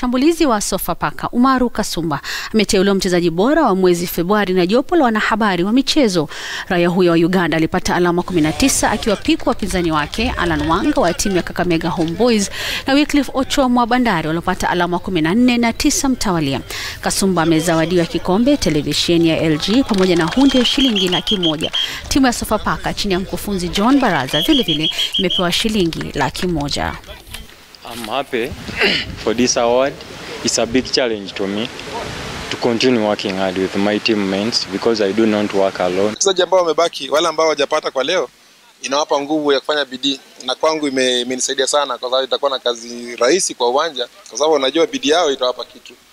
mshambulizi wa Sofapaka Umaru Kasumba ameteuliwa mchezaji bora wa mwezi Februari na jopo la wanahabari wa michezo. Raia huyo wa Uganda alipata alama 19 akiwapikwa wapinzani wake Alan Wanga wa timu ya Kakamega Homeboys na Wycliffe Ochomo wa Bandari waliopata alama 14 na tisa mtawalia. Kasumba amezawadiwa kikombe, televisheni ya LG pamoja na hundi ya shilingi laki moja. Timu ya Sofapaka chini ya mkufunzi John Baraza vilevile imepewa shilingi laki moja. I'm happy for this award. It's a big challenge to me to continue working hard with my teammates because I do not work alone. Wachezaji ambao wamebaki, wale ambao hawajapata kwa leo, inawapa nguvu ya kufanya bidii, na kwangu ime- imenisaidia sana, kwa sababu itakuwa na kazi rahisi kwa uwanja, kwa sababu unajua bidii yao itawapa kitu.